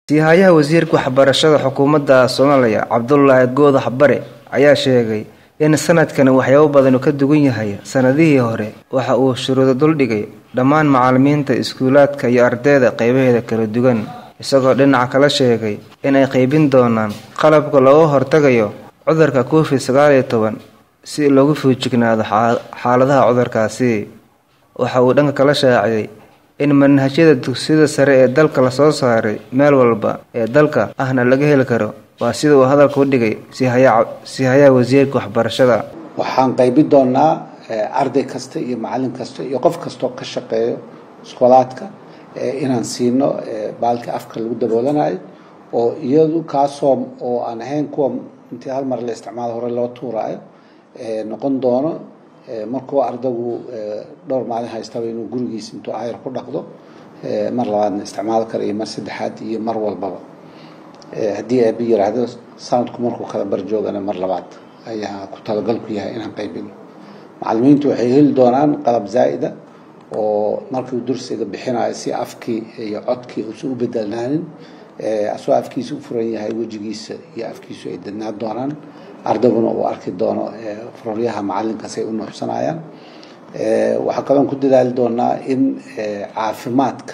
siihayaha wasiirka waxbarashada xukuumadda soomaaliya cabdulaahi goodax bare ayaa sheegay in sanadkani waxyaabo badan uu ka duwan yahay sanadihii hore waxa uu shuruudo duldhigay dhammaan macalimiinta iskuulaadka iyo ardayda qeybaheeda kala duwan isagoo dhinaca kala sheegay in ay qeybin doonaan qalabka looga hortagayo cudurka covid sagaal iyo toban si loogu fuujignaado xaaladaha cudurkaasi waxa uu dhanka kala shaaciyay in manhajyada dugsiyada sare ee dalka lasoo saaray meel walba ee dalka ahna laga heli karo waa sida uu hadalka u dhigay siihayaha wasiirka waxbarashada waxaan qaybin doonaa arday kasta iyo macalin kasta iyo qof kastoo ka shaqeeyo iskoolaadka inaan siino baalka afka lagu daboolanayo oo iyadu kaasoo oo aan ahayn kuwa intii hal mar la isticmaalo hore loo tuuraayo noqon doono markuu ardaygu dhowr maalin haystaba inuu gurigiisa intuu ayar ku dhaqdo mar labaadna isticmaal kara iyo mar saddexaad iyo mar walbaba haddii aabi yiraahdo sanadku markuu kala barjoogana mar labaad ayaa ku talagalku yahay inaan qaybino macalimiintu waxay heli doonaan qalab zaa'ida oo markuu dursiga bixinayo si afkii iyo codkii uusan u bedelnaanin asoo afkiisa u furan yahay wejigiisa iyo afkiisu ay dadnaan doonaan ardayguna uu arki doono furoryaha macalinkaas ay u nuuxsanayaan waxaa kaloon ku dadaali doonaa in caafimaadka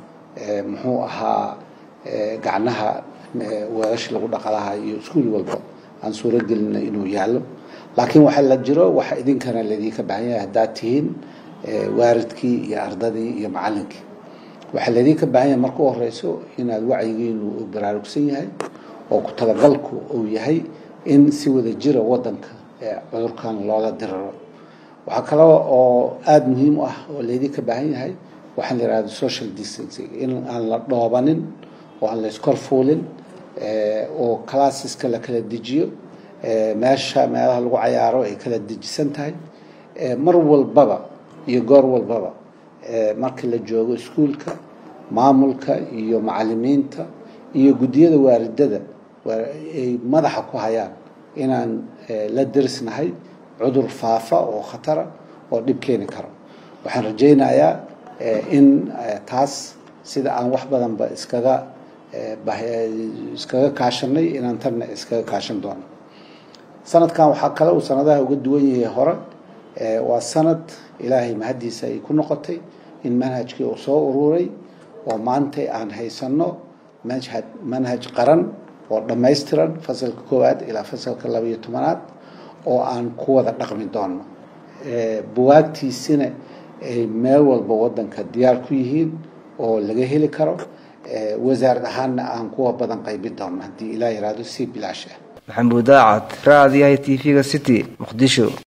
muxuu ahaa gacnaha weelasha lagu dhaqalaha iyo iskuul walba aan suuro gelina inuu yaallo laakiin waxaa la jiro waxa idinkana laydinka baahan yahay haddaad tihiin waaridkii iyo ardadii iyo macalinkii waxaa laydinka baahan yahay marka u horeyso inaad wacyigiinu uu baraarugsan yahay oo ku talagalku uu yahay in si wada jira wadanka cudurkan loola diriro waxaa kale oo aada muhiim u ah oo laydinka baahan yahay waxaa la yihahda social distancing in aan la dhoobanin oo aan la iskor fuulin oo classeska la kala dejiyo meesha meelaha lagu cayaaro ay kala dejisan tahay mar walbaba iyo goor walbaba marka la joogo iskuulka maamulka iyo macalimiinta iyo guddiyada waaridada ay madaxa ku hayaan inaan la derisnahay cudur faafa oo khatara oo dhib keeni karo waxaan rajaynayaa in taas sida aan wax badanba iskaga iskaga kaashanay inaan tanna iskaga kaashan doono sanadkan waxaa kale uu sanadaha uga duwan yahay hore waa sanad ilaahay mahaddiisa ay ku noqotay in manhajkii uu soo ururay oo maantay aan haysano manhaj manhaj qaran oo dhammaystiran fasalka koowaad ilaa fasalka laba iyo tobanaad oo aan ku wada dhaqmi doono buwaagtiisina ay meel walba wadanka diyaar ku yihiin oo laga heli karo wasaarad ahaanna aan kuwa badan qaybin doono haddii ilaa yiraahdo si bilaash ah maxamuud daacad raadiyaha t v-ga city muqdisho